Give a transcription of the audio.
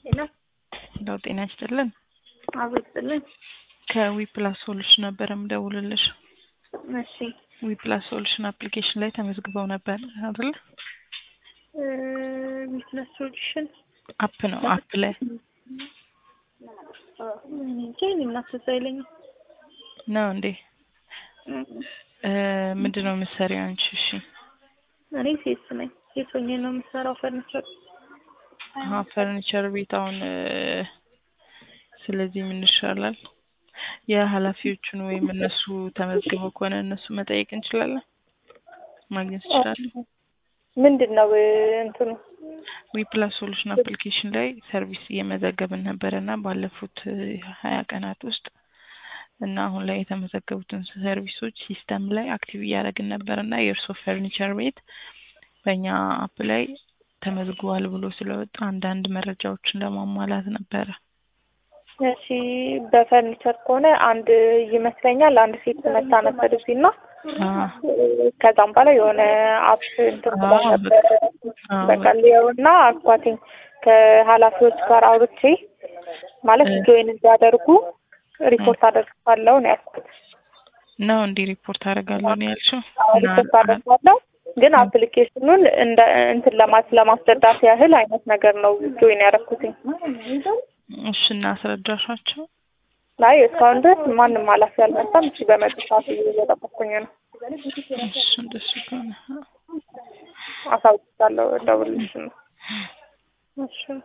ሄሎ ለው ጤና ይስጥልን። አብስጥልን። ከዊፕላስ ሶሉሽን ነበር የምደውልልሽ። እሺ ዊፕላስ ሶሉሽን አፕሊኬሽን ላይ ተመዝግበው ነበር አይደል? ቢዝነስ ሶሉሽን አፕ ነው አፕ ላይ እንጂ እናስሳ አይለኝም። ነው እንዴ? ምንድን ነው የምትሰሪው አንቺ? እሺ እኔ ሴት ነኝ። ሴት ሆኜ ነው የምሰራው ፈርኒቸር። አሀ ፈርኒቸር ቤት አሁን ስለዚህ ምን ይሻላል? የኃላፊዎቹን ወይም እነሱ ተመዝግበው ከሆነ እነሱ መጠየቅ እንችላለን፣ ማግኘት እንችላለን። ምንድን ነው እንትኑ? ዊፕላስ ሶሉሽን አፕሊኬሽን ላይ ሰርቪስ እየመዘገብን ነበረ እና ባለፉት ሀያ ቀናት ውስጥ እና አሁን ላይ የተመዘገቡትን ሰርቪሶች ሲስተም ላይ አክቲቭ እያደረግን ነበር እና የእርሶ ፈርኒቸር ቤት በእኛ አፕ ላይ ተመዝግቧል ብሎ ስለወጣ አንዳንድ መረጃዎችን ለማሟላት ነበረ። እሺ በፈርኒቸር ከሆነ አንድ ይመስለኛል አንድ ሴት መታ ነበር እዚህ እና ከዛም በኋላ የሆነ አፕ እንትን ብላ ነበር። በቃ ሊየው እና አኳቲኝ ከኃላፊዎች ጋር አውርቼ ማለት ጆይን እንዲያደርጉ ሪፖርት አደርጋለሁ ነው ያልኩት። ነው እንዲህ ሪፖርት አደርጋለሁ ነው ያልሽው? ሪፖርት አደርጋለሁ ግን አፕሊኬሽኑን እንደ እንትን ለማስ ለማስረዳት ያህል አይነት ነገር ነው ጆይን ያደረኩትኝ። እሺ እና አስረዳሻቸው? ላይ እስካሁን ድረስ ማንም ኃላፊ አልመጣም። እሺ በመጡ ሰዓት እየጠበኩኝ ነው። እሺ እንደሱ ከሆነ አሳውቅሻለሁ፣ እደውልልሽ ነው። እሺ